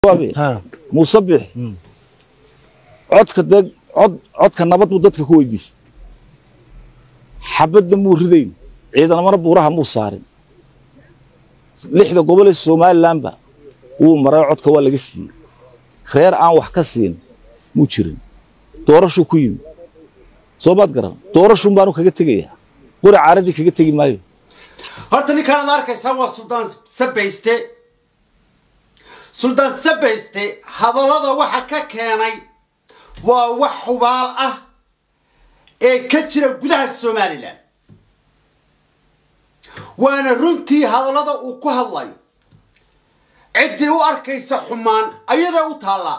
muuse bix codka dee cod codka nabad buu dadka ku weydiistay xabadda muu ridayn ciidanamana buuraha muu saarin lixda gobol ee somalilanba wuu maray codka waa laga siiyey reer aan wax ka siin muu jirin doorashuu ku yimi soo maad garan doorashuun baanu kaga tegayaa qori caaradii kaga tegi maayo horta ninkaan ad arkaysaan waa suldaan sabayste suldaan sabayste hadallada waxa ka keenay waa wax hubaal ah ee ka jira gudaha somalilan waana runtii hadallada uu ku hadlayo ciddii u arkaysa xumaan ayadaa u taallaa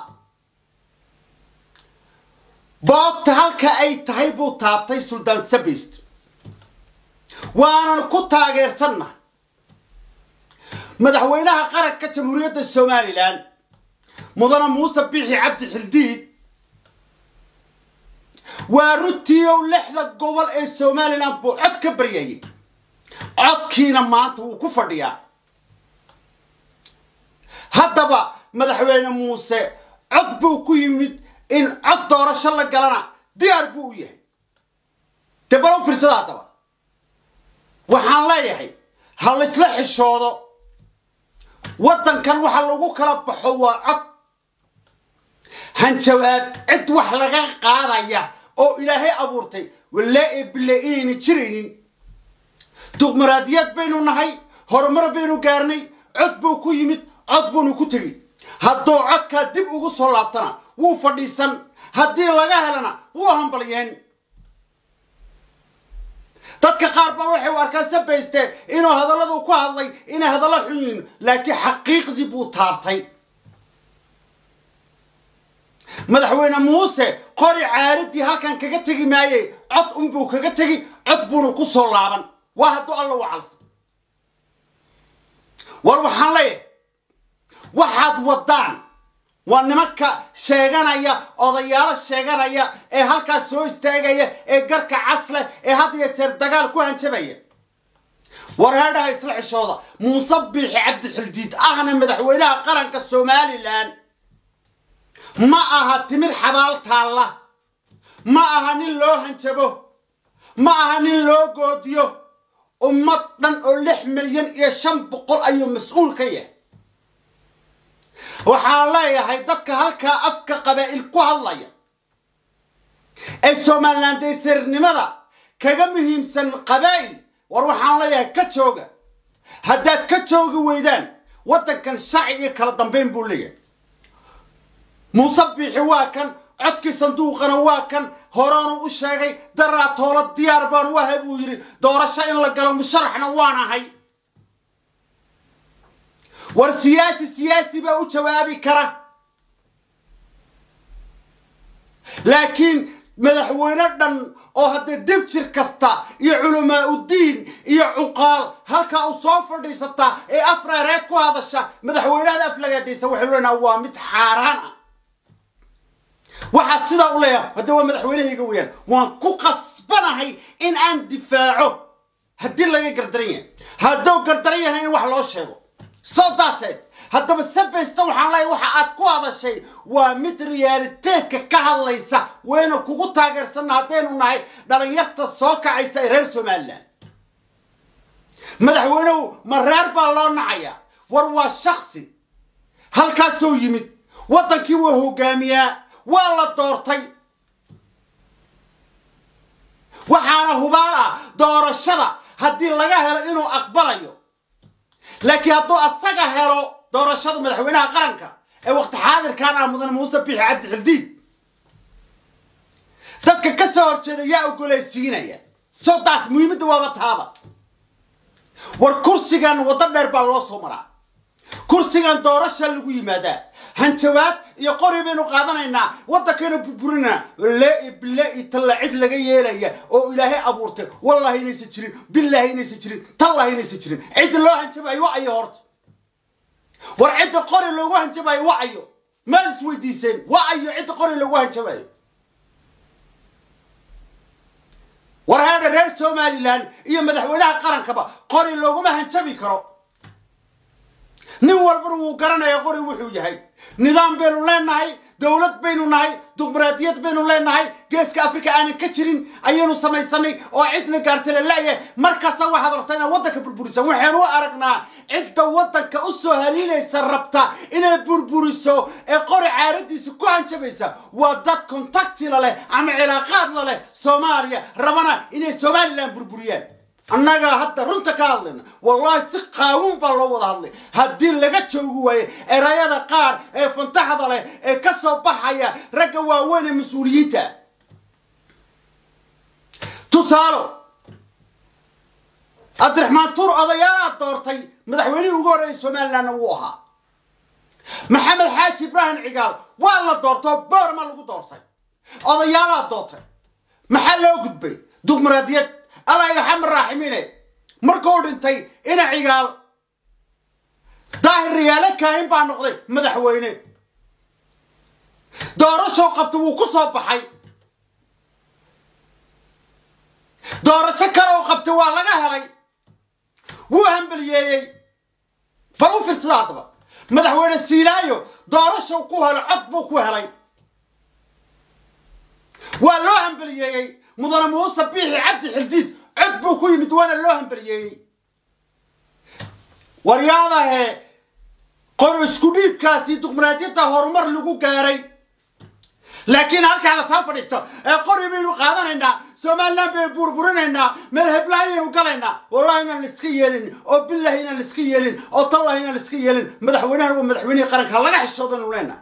boobta halka ay tahay buu taabtay suldaan sabayste waanan ku taageersannahay madaxweynaha qaranka jamhuuriyadda somalilan mudane muuse biixi cabdi xildiid waa runtii ow lixda gobol ee somalilan buu cod ka baryayay codkiina maanta wuu ku fadhiyaa haddaba madaxweyne muuse cod buu ku yimid in cod doorasho la galana diyaar buu u yahay dee balo firsada haddaba waxaan leeyahay ha laysla xishoodo waddankan waxa lagu kala baxo waa cod hanjabaad cid wax laga qaadaya oo ilaahay abuurtay walaa ee bille inayna jiraynin duqmaraadiyad baynu nahay horumar baynu gaarnay cod buu ku yimid cod buunu ku tegi hadduu codkaa dib ugu soo laabtana wuu fadhiisan haddii laga helana wuu hambalyeen dadka qaar baa waxay u arkaan sabayste inuu hadalladu ku hadlay inay hadallo xun yihiin laakiin xaqiiqdii buu taabtay madaxweyne muuse qori caaradii halkan kaga tegi maayey cod unbuu kaga tegi cod buuna ku soo laaban waa hadduu alla u calfo war waxaan leeyahay waxaad waddaan waa nimanka sheeganaya odayaalo sheeganaya ee halkaas soo istaagaya ee garka casleh ee had iyo jeer dagaal ku hanjabaya wareedhaha isla xishooda muuse biixi cabdixildiid ahna madaxweynaha qaranka somalilan ma aha timir xabaal taalla ma aha nin loo hanjabo ma aha nin loo goodiyo ummad dhan oo lix milyan iyo shan boqol ayuu mas-uul ka yahay waxaan leeyahay dadka halkaa afka qabaa'il ku hadlaya ee somalilan daysirnimada kaga muhiimsan qabaa'il war waxaan leeyahay ka jooga haddaad ka joogi weydaan waddankan sharci iyo kala dambayn buu leeyahay muuse biixi waa kan codkii sanduuqana waa kan horaanu u sheegay daraa toolo diyaar baan u ahay buu yidhi doorasho in la galo musharaxna waan ahay war siyaasi siyaasi baa u jawaabi kara laakiin madaxweyne dhan oo haddee dib jir kasta iyo culamaa uddiin iyo cuqaal halkaa u soo fadhiisataa ee afreereed ku hadasha madaxweynahada aflagaadaysa waxay leenaha waa mid xaaraan ah waxaad sidaa u leeyahay haddee waa madaxweynahayga weeyaan waan ku qasbanahay in aan difaaco haddii laga gardaran yahay hadduu gardaran yahay in wax loo sheego soo daaseed haddaba sabaysta waxaan leeyahay waxa aad ku hadashay waa mid riyaaliteedka ka hadlaysa wayna kugu taageersanna haddaynu nahay dhalinyarta soo kacaysa ee reer somalilan madaxweynehu ma reer baa loo nacayaa war waa shaksi halkaasoo yimid waddankii waa hogaamiyaa waa la doortay waxaana hubaal ah doorashada haddii laga helo inuu aqbalayo laakiin hadduu asaga helo doorashada madaxweynaha qaranka ee waqti xaadirkan ah mudane muuse biixi cabdi xildiid dadka ka soo horjeeda yaa ogolaysiinaya soo taas muhiimadda waaba taaba war kursigan waddo dheer baa loo soo maraa kursigan doorasha lagu yimaadaa hanjabaad iyo qori baynu qaadanaynaa waddankaynu burburinaa lee bile talla cid laga yeelaya oo ilaahay abuurtay wallahi inaysan jirin billaahi inaysan jirin tallahi inaysan jirin cidda loo hanjabayo wa ayo horta war cidda qori loogu hanjabayo wa ayo maad isweydiiseen wa ayo cidda qori loogu hanjabayo war heedha reer somalilan iyo madaxweynaha qarankaba qori looguma hanjabi karo nin walbana wuu garanaya qori wuxuu yahay nidaam baynu leenahay dowlad baynu nahay dimuqraadiyad baynu leenahay geeska afrika aanan ka jirin ayaynu samaysanay oo cidna gaartay la leeyahay markasta waxaad rabtaa inaad waddanka burburisan waxaynu u aragnaa cidda waddanka u soo haliilaysa rabta inay burburiso ee qori caaradiisa ku hanjabaysa waa dad kontaktila leh ama cilaaqaad la leh soomaaliya rabana inay somalilan burburiyaan annaga hadda runta ka hadlayna wallahi si qaawun baa loo wada hadlay haddii laga joogi waayo erayada qaar ee fantaxda leh ee ka soo baxaya ragga waaweyn ee mas-uuliyiinta tusaalo cabdiraxmaan tuur odayaalaad doortay madaxweynihii ugu horreeyay somalilandna wuu ahaa maxamed xaaji ibraahim cigaal waa la doortoo boorma lagu doortay odayaalaad doortay maxaa loo gudbay dimuqraadiyad allah irxam raaximiine markuu dhintay ina cigaal daahir riyaalo kaahin baa noqday madaxweyne doorashoo qabta wuu ku soo baxay doorasho kale oo qabtay waa laga helay wuu hambaliyeeyey bal u fiirsada haddaba madaxweyne siilaayo doorashow ku helo cod buu ku helay waa loo hambaliyeeyey mudane muuse biixi cabdi xildiid cod buu ku yimid waana loo hambaliyeeyey waryaadahe qor isku dhiibkaasi dimuqraadiyadda horumar lagu gaaray laakiin halkaa la soo fadhiisto ee qori baynu qaadanaynaa somaliland baynu burburinaynaa meel heblaayaynu galaynaa wallahi inaan iska yeelin oo billahi inaan iska yeelin oo tallahi inaan iska yeelin madaxweynahan waa madaxweynihii qaranka laga xishoodaynu leenaha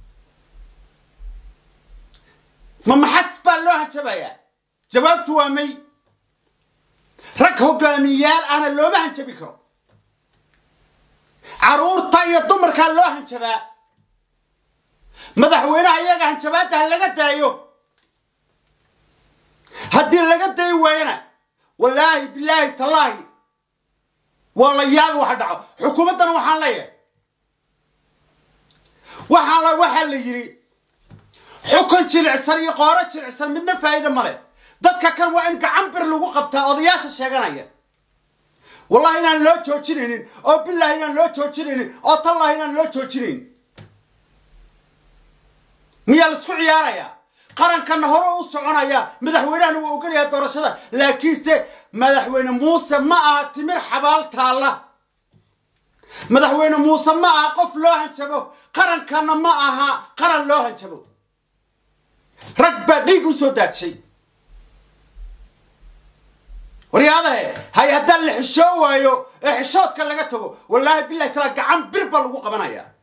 ma maxas baa loo hanjabayaa jawaabtu waa may rag hogaamiyayaal ahna looma hanjabi karo caruurta iyo dumarkaa loo hanjabaa madaxweynaha iyaga hanjabaadda ha laga daayo haddii laga dayi waayana wallaahi bilaahi tallaahi waa la yaabi waxa dhaco xukuumaddana waxaan leeyahay waxaan la waxaa la yidhi xukun jilicsan iyo qooro jilicsan midna faa'iida male dadka kan waa in gacan bir lagu qabtaa odayaasha sheeganaya wallahi inaan loo joojinaynin oo billahi inaan loo joojinaynin oo tallahi inaan loo joojinaynin miyaa laisku ciyaarayaa qarankanna hore u soconaya madaxweynahana waa ogolayaa doorashada laakiinse madaxweyne muuse ma aha timir xabaal taalla madaxweyne muuse ma aha qof loo hanjabo qarankanna ma aha qaran loo hanjabo rag baa dhiig u soo daadshay waryaadahe hay haddaan la xishoo waayo ee xishoodka laga tago wallaahi billahi tala gacan bir baa lagu qabanayaa